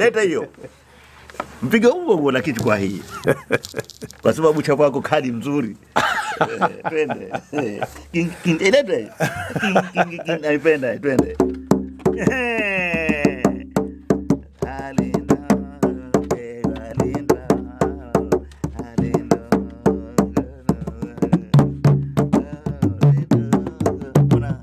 leta hiyo mpiga huo huo lakini kwa hii kwa sababu chapo wako kali mzuri Eh, twende Eh, king- king- eh, lete King- king- king- naipenda twende Eh. Alinda, eh, alinda, alinda, alinda,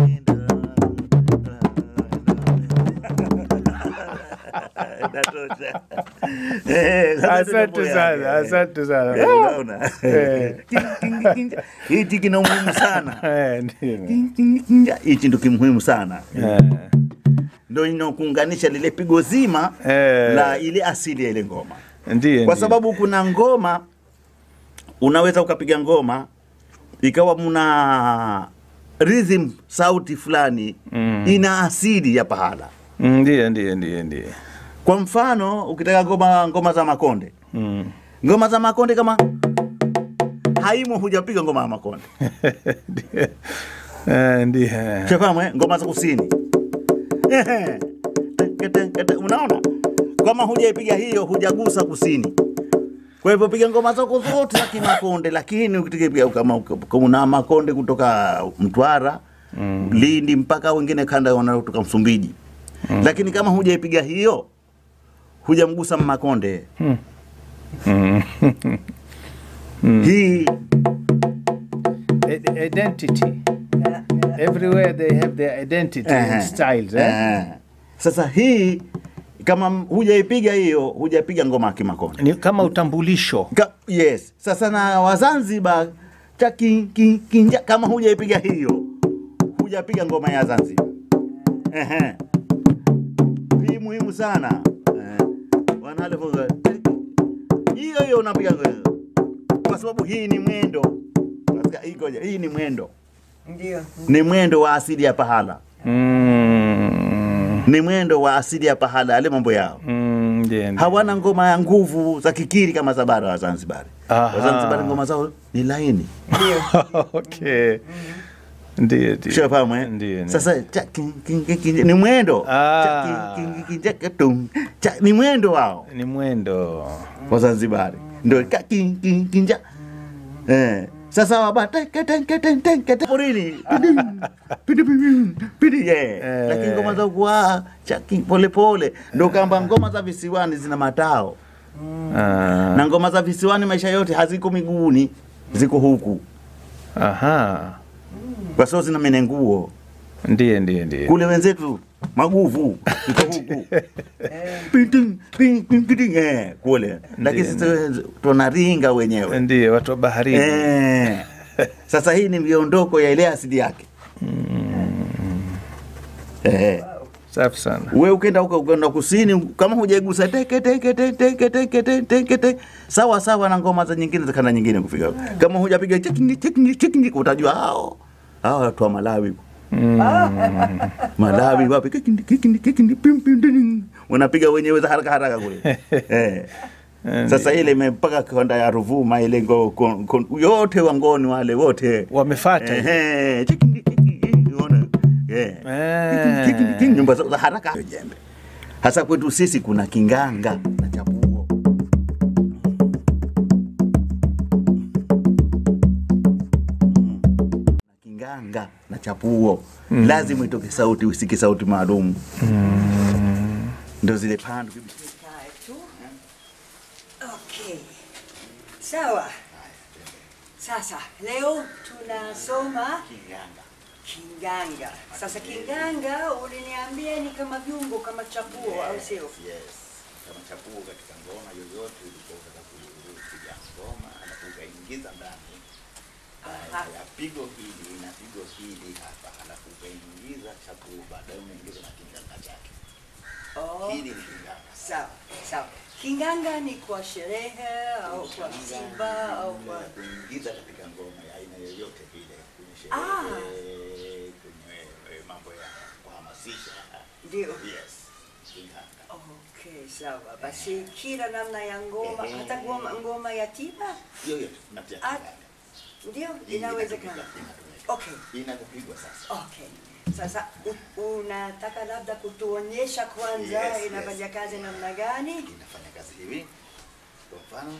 alinda. Inatosha. Eh, sasa Asante tunapoya- sana, eh, asante sana. eh, unaona? Eh. King- king- king- hichi kina umuhimu sana Eh, ndio. King- king- king- hichi ndo kimuhimu sana Eh, ndo inakuunganisha lile pigo zima Eh. la ile asili ya ile ngoma Ndiyo, kwa ndiyo. sababu kuna ngoma unaweza ukapiga ngoma ikawa muna rhythm sauti fulani Mm. ina asili ya pahala Mm, Ndiyo, ndiyo, ndiyo, ndiyo. kwa mfano ukitaka ngoma ngoma za makonde Mm. ngoma za makonde kama haimo hujapiga ngoma ya makonde Ndiyo. Eh, Ndiyo. shafahamu eh? ngoma za kusini Ehe. Teke, teke, teke. unaona kama hujaipiga hiyo hujagusa kusini kwa hivyo piga ngoma zako zote za kimakonde lakini ukipiga kama kama una makonde kutoka mtwara mm. lindi mpaka wengine kanda wanatoka msumbiji mm. lakini kama hujaipiga hiyo hujamgusa makonde Mm. hii I- Identity. Everywhere they have their identity Ehe. and styles. Eh? Eh. sasa hii kama hujaipiga hiyo hujapiga ngoma ya kimakonde Ni kama utambulisho. Ka, yes. Sasa na Wazanzibar cha kin, kin, kinja, kama hujaipiga hiyo hujapiga ngoma ya Zanzibar. Ehe. Hii muhimu sana. Eh. Wanale funga. Hiyo hiyo unapiga ngoma. Kwa sababu hii ni mwendo. Katika hii koja, hii ni mwendo. Ndio. Ni mwendo wa asili ya pahala. Mm. Ni mwendo wa asili ya pahala yale mambo yao. Mm, ndiyo, ndiyo. Hawana ngoma ya nguvu za kikiri kama za bara wa Zanzibar. Aha. Wazanzibari ngoma zao ni laini. okay. Ndiyo, ndiyo. Ushafahamu eh? Ndiyo, ndiyo. Sasa cha, king, king, king, king, ni mwendo Ah. Cha, king, king, king, cha, katung. cha, ni mwendo wao ni mwendo. Wazanzibari ndio ka, king, king, king, cha. Eh. Sasa waba teke teke teke teke teke porini pidi pidi pidi pidi yeah. Eh. Lakini ngoma za kwa cha king pole pole ndio kamba ngoma za visiwani zina matao Ah. na ngoma za visiwani maisha yote haziko miguuni ziko huku Aha. kwa sababu zina menenguo Ndiyo, ndiyo, ndiyo. kule wenzetu maguvu iko huku Piting, ping, ping, piting, eh, kule lakini sisi tunaringa wenyewe Ndiyo, watu wa baharini. eh. Sasa hii ni miondoko ya ile asili yake eh. Safi sana. we ukenda huko ukenda kusini kama hujaigusa teke teke teke teke teke teke teke teke sawa sawa na ngoma za nyingine za kanda nyingine kufika kama hujapiga chekini chekini chekini utajua hao hao watu wa Malawi Malawi wapi kikindi kikindi kikindi pim pim ding wanapiga wenyewe za haraka haraka kule eh sasa ile imepaka kanda ya Ruvuma ile ngo, kon, kon, yote wangoni wale wote Wamefata. Ehe, chikindi, chikindi, unaona? Eh. Eh. Chikindi, chikindi, nyumba za za haraka jembe hasa kwetu sisi kuna kinganga na chapuo Mm. Na kinganga na chapuo lazima itoke sauti usiki sauti maalum ndo zile pandu Nikae tu. Okay. Sawa. Sasa leo tunasoma kinganga kinganga. Sasa kinganga uliniambia ni kama viungo kama chapuo au sio? yes kama chapuo katika ngoma yoyote ulikuwa unataka kupiga ngoma alafu ukaingiza ndani Aha. ya pigo hili na pigo hili hapa alafu ukaingiza chapuo baadaye unaingiza na kinganga chake Oh. hili ni kinganga Sawa, sawa. Kinganga ni kwa sherehe au kwa msiba au kwa ya kuingiza katika ngoma ya aina yoyote vile kwenye Ah. sherehe kwenye eh, mambo ya kuhamasisha ndio. yes kinganga Okay, sawa. Basi kila namna ya ngoma, Ehe. hata ngoma, ngoma ya tiba hiyo hiyo tunatia Ah. kinganga ndio Hii inawezekana. inatumika, inatumika. Okay, inakupigwa sasa okay. Sasa u- unataka labda kutuonyesha kwanza Yes, yes. inafanya kazi namna gani? inafanya kazi hivi kwa mfano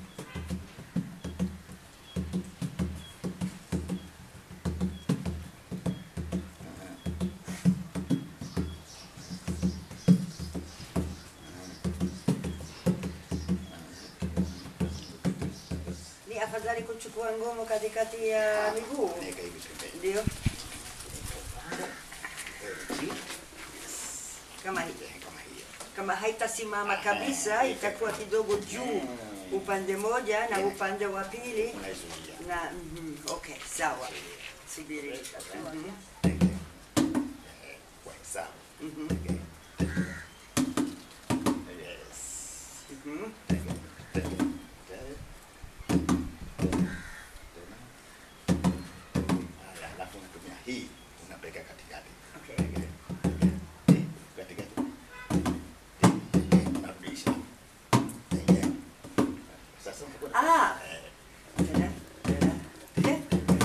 Ni afadhali kuchukua ngomo katikati ya miguu, naweka hivi pembeni ndio Hivi, kama hii. eh, kama hiyo Kama haitasimama kabisa, itakuwa kidogo juu upande moja na upande wa pili unaizuia na mhm, okay, sawa. Subiri. Mhm. Eh, kwa hesabu Mhm. Okay. Yes. Mhm. Haya, alafu unatumia hii unapeka katikati. Okay. Hii, katikati. Hii, unarudisha. Eh, Sasa unakuwa- Ah. Eh, Tena, tena. Eh,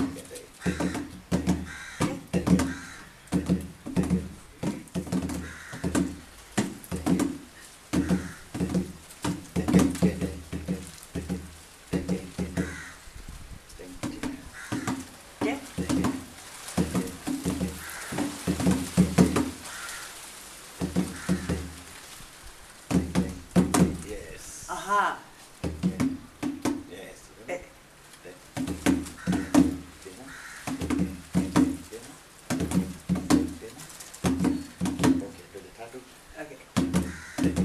eh. Yes. Aha. Yes. Eh, okay.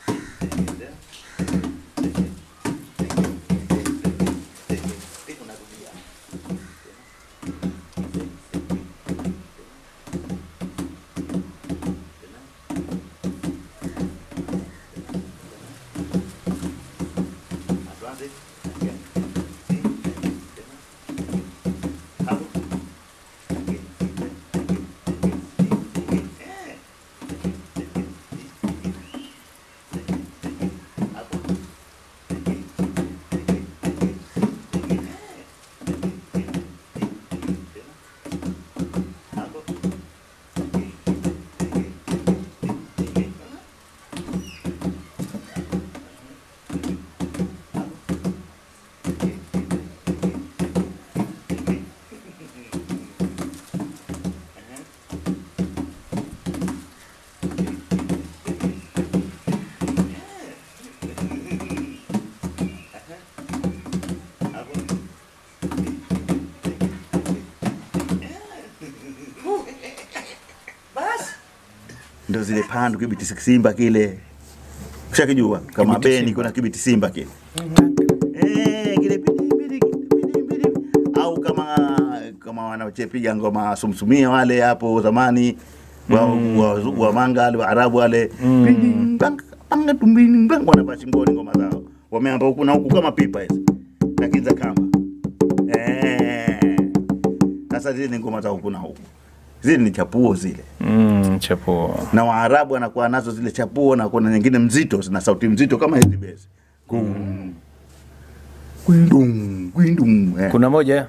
Basi. ndo zile pandu kibiti simba kile ushakijua kama Kibiti beni simba. kuna kibiti simba kile Eh, kile pidi, pidi, pidi, pidi. au kama kama wanachepiga ngoma sumsumia wale hapo zamani wa, wa, wa manga wale waarabu wale Pidi, bang, banga, tumbini, bang, wanavaa shingoni ngoma zao wameamba huku na huku kama pipa hizi lakini za kamba Eh. sasa zile ni ngoma za huku na huku zile ni chapuo zile Mm, chapo. na Waarabu wanakuwa nazo zile chapuo na kuna nyingine mzito zina sauti mzito kama hizi besi Kum. Kwindum, kwindum. Eh. Kuna moja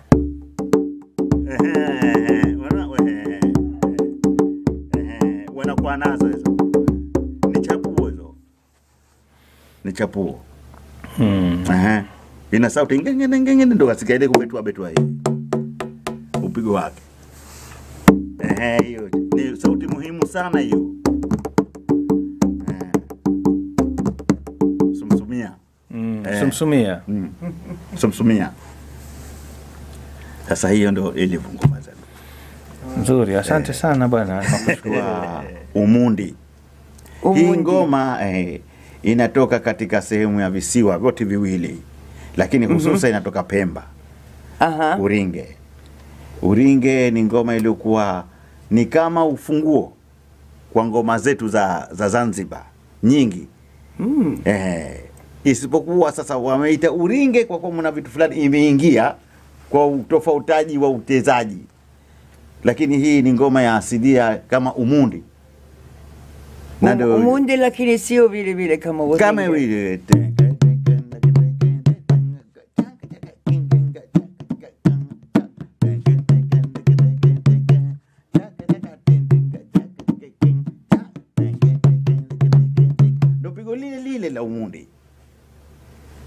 Ehe, wana- ehe, ehe, wanakuwa nazo hizo ni chapuo hizo ni chapuo mm. Ehe. ina sauti ngengene ngengene ndo kasikia ile kubetua betua hii upigo wake Ehe, hiyo ni sauti muhimu sana hiyo Eh. sumsumia Mm. Eh. Sumsumia. Mm. sumsumia sasa hiyo ndo ilivyo ngoma zetu Nzuri, asante sana bwana. Nakushukuru. wa Umundi. Hii Umundi. ngoma eh, inatoka katika sehemu ya visiwa vyote viwili, lakini hususa inatoka Pemba, Aha. Uringe. Uringe ni ngoma iliyokuwa ni kama ufunguo kwa ngoma zetu za, za Zanzibar nyingi Mm. eh, isipokuwa sasa wameita Uringe kwa kuwa mna vitu fulani imeingia kwa utofautaji wa utezaji, lakini hii ni ngoma ya asilia kama Umundi na Um- ndio- Umundi lakini sio vile vile kama Uringe. kama vile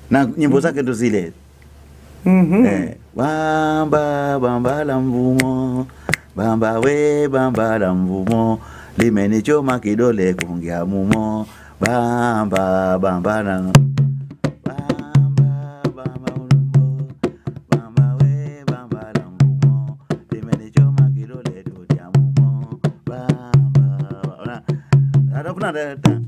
na nyimbo zake ndo zile Mhm. eh, bamba bamba la mvumo bamba we bamba la mvumo limenichoma kidole kuongea mumo bamba bamba la bamba bamba ulumbo bamba we bamba la mvumo limenichoma kidole kuongea mumo bamba alafu na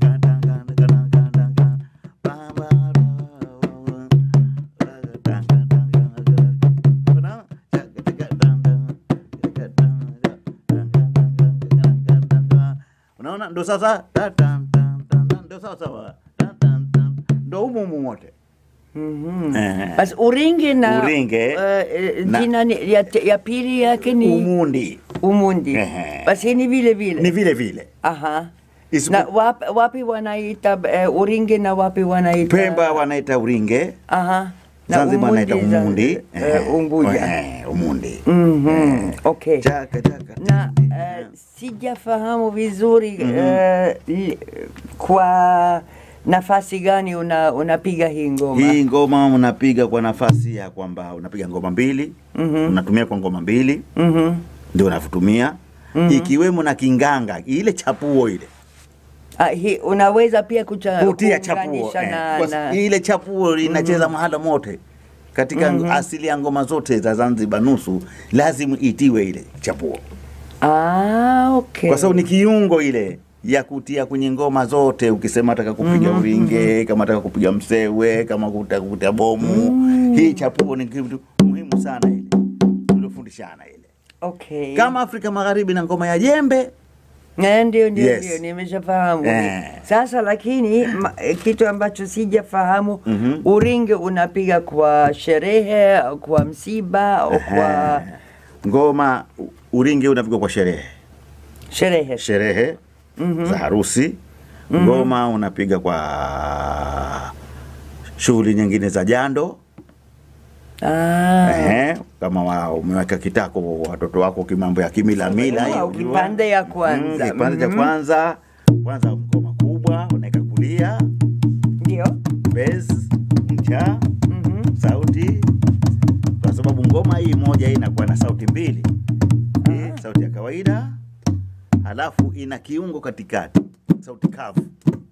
unaona ndo sasa ndo sasa ndo humumu wote Mhm. Eh. Basi uringe na Uringe eh, eh, na- jina ni- ya, ya pili yake ni umundi Umundi. Ehe. Basi ni vile vile. ni vile vile Aha. Isipo- Na wapi, wapi wanaita eh, uringe na wapi wanaita Pemba wanaita uringe Aha. Na Zanzibar wanaita Umundi za- umundi eh, Unguja. Eh, umundi Mhm. Okay. chaka chaka na eh, sijafahamu vizuri eh, li- kwa nafasi gani una unapiga hii ngoma hii ngoma unapiga kwa nafasi ya kwamba unapiga ngoma mbili Mhm. unatumia kwa ngoma mbili Mhm. ndio unavyotumia ikiwemo na kinganga ile chapuo ile Ah, hi, unaweza pia kucha, kutia chapuo kuunganisha eh. na, Kwa- na, ile chapuo inacheza mahala mote katika asili ya ngoma zote za Zanzibar nusu lazima itiwe ile chapuo ah, okay. kwa sababu ni kiungo ile ya kutia kwenye ngoma zote ukisema taka kupiga uringe kama taka kupiga msewe kama kutaka kutia bomu hii chapuo ni kitu muhimu sana ile tuliofundishana ile okay. kama Afrika Magharibi na ngoma ya jembe Eh, ndio ndio Yes. ndio nimeshafahamu Eh. sasa lakini ma, eh, kitu ambacho sijafahamu Mhm. uringe unapiga kwa sherehe au kwa msiba au kwa ngoma u- uringe unapigwa kwa sherehe sherehe sherehe za harusi ngoma unapiga kwa shughuli nyingine za jando ah. Ehe, kama wa, umeweka kitako watoto wako kimambo ya kimila mila hiyo, Au unajua. kipande ya kwanza. Mm, kipande cha Mhm. kwanza kwanza ngoma kubwa unaweka kulia ndio bass mcha Mhm. sauti kwa sababu ngoma hii moja hii inakuwa na sauti mbili Hii, sauti ya kawaida halafu ina kiungo katikati sauti kavu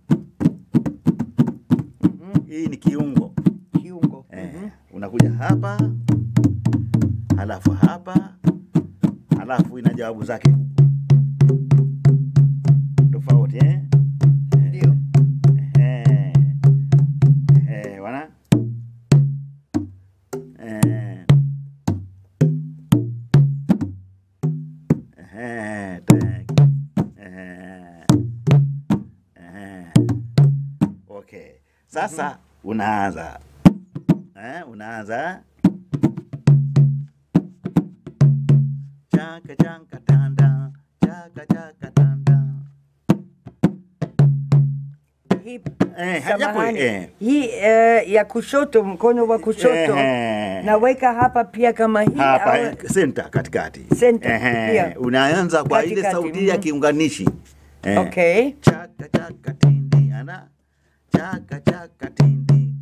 hii ni kiungo kiungo eh, unakuja hapa halafu hapa halafu ina jawabu zake tofauti eh? ndio Eh, eh, wana eh, eh, tek, eh, eh. Okay, sasa unaanza eh, unaanza chaka chaka tanda chaka chaka tanda hii Eh, hajapo, samahani. eh. hii eh, ya kushoto mkono wa kushoto Ehe. naweka hapa pia kama hii hapa au- eh, center katikati Center, Ehe, pia. unaanza kwa ile Katikati, sauti ya mhm. kiunganishi Eh, Okay. chaka chaka tindi ana chaka chaka tindi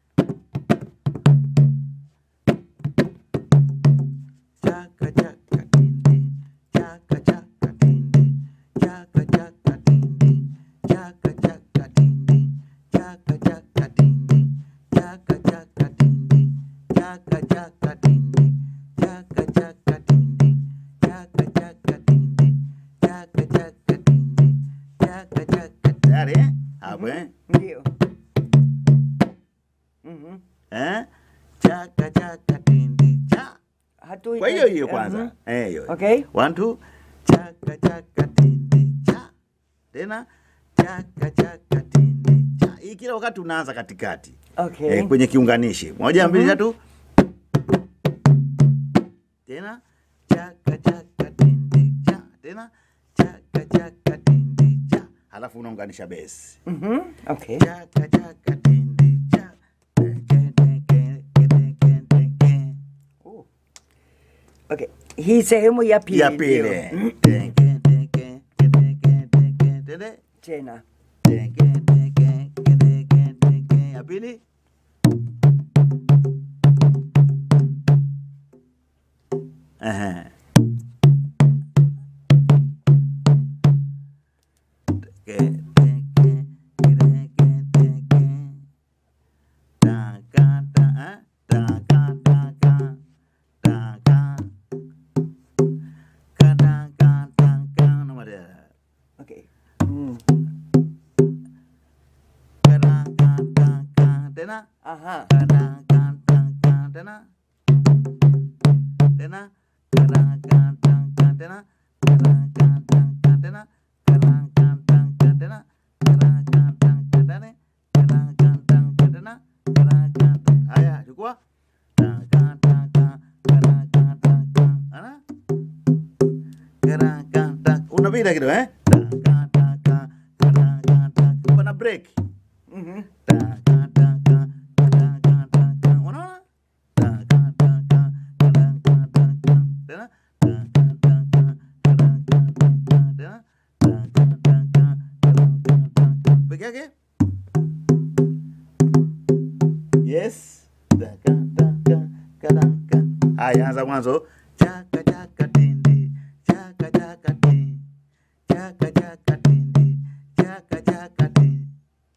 chaka chaka tindi chaka chaka tindi chaka chaka tindi chaka chaka tindi chaka chaka tindi chaka chaka tindi chaka chaka tindi chaka chaka tindi chaka chaka tindi chaka chaka tindi chaka chaka tayari eh? hapo eh ndio Mhm. eh chaka chaka tindi cha Hatu- kwa hiyo hiyo Mhm. kwanza eh hiyo Okay. one two chaka chaka tindi cha tena chaka chaka tindi cha hii kila wakati unaanza katikati Okay. eh, kwenye kiunganishi moja mbili tatu tena chaka chaka tindi cha tena chaka chaka tindi cha halafu unaunganisha besi Mhm. Okay. chaka chaka tindi cha Teke, teke, teke, teke. Oh. Okay. Hii sehemu ya pili. ya ndio. pili Teke, teke, teke, teke, teke. Tena. Teke, teke, teke, teke. ya pili Ehe. Teke, teke, kereke, teke. Taka, ta, eh? Taka, taka, taka. Kadaka, taka. Nama dia. Okay. Mm. Kadaka, taka. Tena. Aha. Kadaka, taka. Tena. Tena. Kadaka, taka. Tena. Kadaka, taka. Tena. Kadaka, taka. Tena. Kadaka, taka. Tena. Kadaka, taka. Tena. Kadaka, taka. Haya, chukua. Taka, taka. Kadaka, taka. Ana? Kadaka, taka. Unapita kidogo eh? Taka, taka. Kadaka, taka. Pana break. Mhm. Taka, taka, kadaka, taka. Unaona? Taka, taka, kadaka, taka. Tena? Taka, taka, kadaka, taka. Tena? Taka, taka, kadaka, taka. Peke yake? Yes. Taka, taka, kadaka. Haya, anza mwanzo. Chaka, chaka, tindi. Chaka, chaka, tindi. Chaka, chaka, tindi. Chaka, chaka, tindi.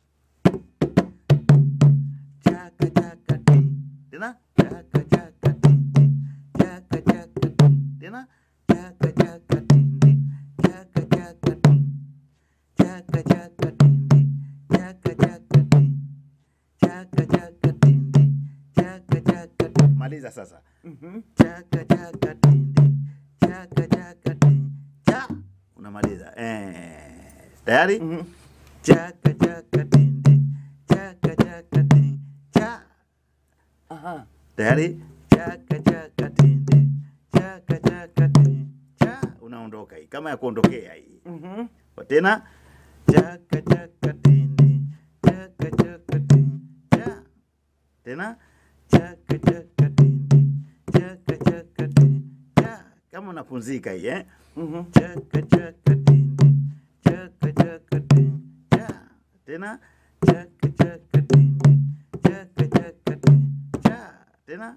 Chaka chaka ting. Tena chaka chaka ting. Chaka chaka ting. Tena chaka chaka ting. Chaka chaka ting. Chaka chaka ting. Chaka chaka ting. Chaka chaka ting. Chaka chaka ting. Maliza sasa. Mhm. Chaka chaka ting. Chaka chaka ting. Cha. Unamaliza. Eh. Tayari? Mhm. Chaka chaka ting. Chaka chaka ting. Cha. Aha. tayari chaka chaka tindi chaka chaka tindi cha unaondoka hii kama ya kuondokea hii Mhm. kwa tena chaka chaka tindi chaka chaka tindi cha tena chaka chaka tindi chaka chaka tindi cha kama unapunzika hii eh Mhm. chaka chaka tindi chaka chaka tindi cha tena chaka chaka tindi chaka chaka tindi cha tena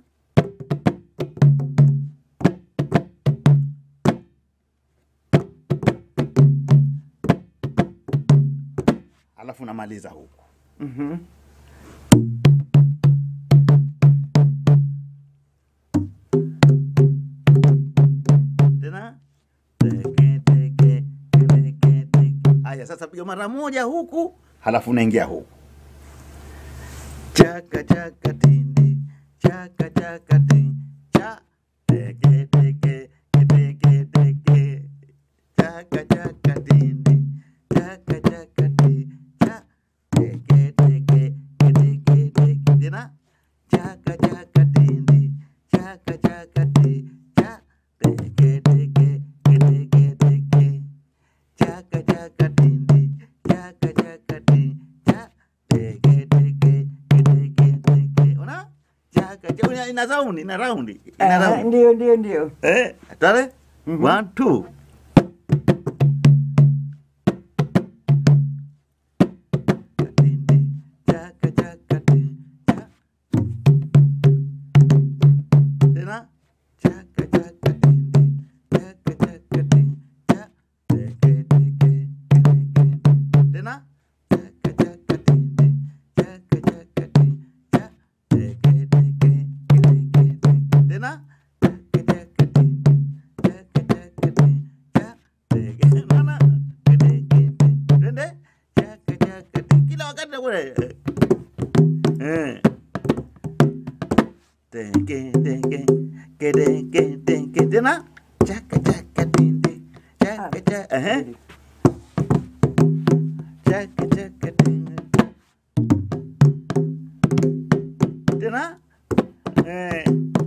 alafu unamaliza huku Mhm. tena teke teke teke teke. Haya, sasa piga mara moja huku, halafu unaingia huku chaka chaka tindi chaka chaka tindi cha teke teke teke teke chaka chaka tindi chaka chaka tindi cha teke teke teke teke tena chaka chaka tindi chaka chaka tindi cha teke teke teke teke chaka chaka tindi chaka chaka tindi cha teke teke teke teke ona chaka chaka ina raundi ina raundi ina Aha, raundi Ndio, ndio, ndio. eh tare Mhm. one two Tindi, chaka chaka tindi, cha. Tena chaka chaka tindi, chaka chaka tindi, cha. Teke teke teke. Tena chaka chaka tindi, chaka chaka tindi, cha. Teke teke teke teke. Tena chaka chaka tindi, chaka chaka tindi, cha. Teke mana teke teke. Twende chaka chaka tindi. Kila wakati nakule eh. Teke teke teke teke tena chaka chaka tindi chaka chaka eh chaka chaka tindi tena eh